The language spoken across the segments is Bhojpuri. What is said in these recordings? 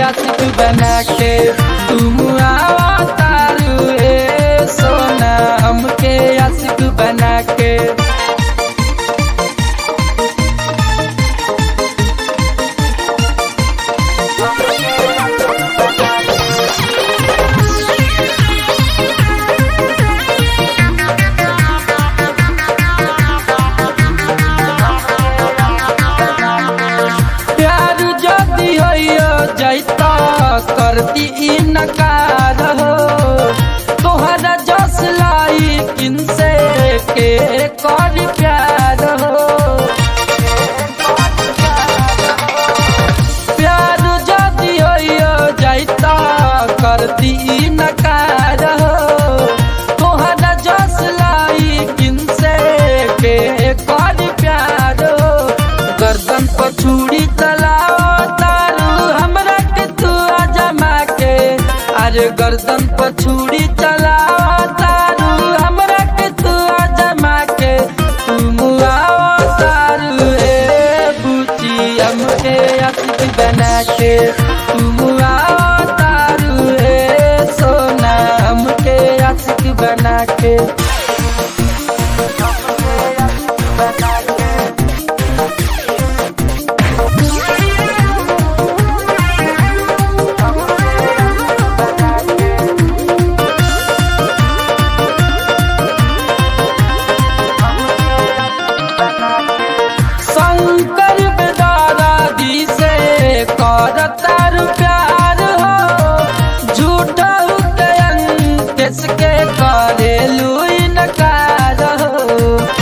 आशिक बना के तुम तारू ए सोना हमके आशिक बना के प्यार जदी होइयो जैता करती इनकार हो तोहरा जस लाई किनसे के कर प्यार हो प्यार जदी होइयो जैता करती इनकार हो तोहरा जस लाई किनसे के कर प्यार हो गर्दन पर छुरी चलाओ तारू हमरा के तू जमा के अरे गर्दन पर छुरी चलाओ तारू हमरा के तू जमा के तुम आओ तारू ए बुची हमके अतिथि बना के तुम आओ तारू ए सोना हमके अतिथि बना के शंकर बेदारा दी से करतार प्यार हो झूठा किसके करे लुई नकार हो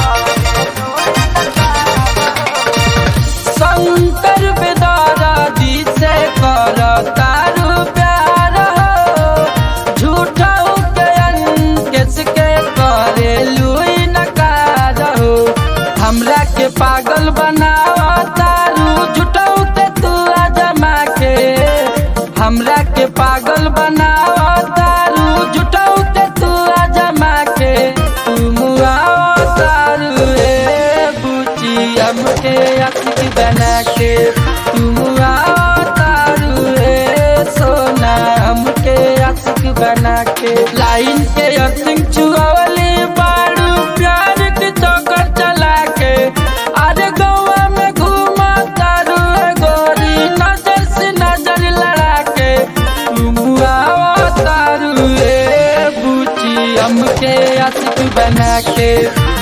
शंकर बेदारा दी से करतार प्यार हो झूठा किसके करे लुई नकार हो हमरा के पागल बनावा तारू जुटाऊ ते तू जमा के हमरा के पागल बनावा तारू जुटाऊ ते तू जमा के तुम आओ तारू ए बुची हमके अतिथि बना के तुम आओ तारू ए सोना हमके अतिथि बना के लाइन के अर्थिंग चुआवली बाड़ू प्यार के चौकर चला के अरे गौवा में घूमा तारू ए गोरी नजर से नजर लड़ा के तुम आओ तारू ए बुची हमके आशिक बना के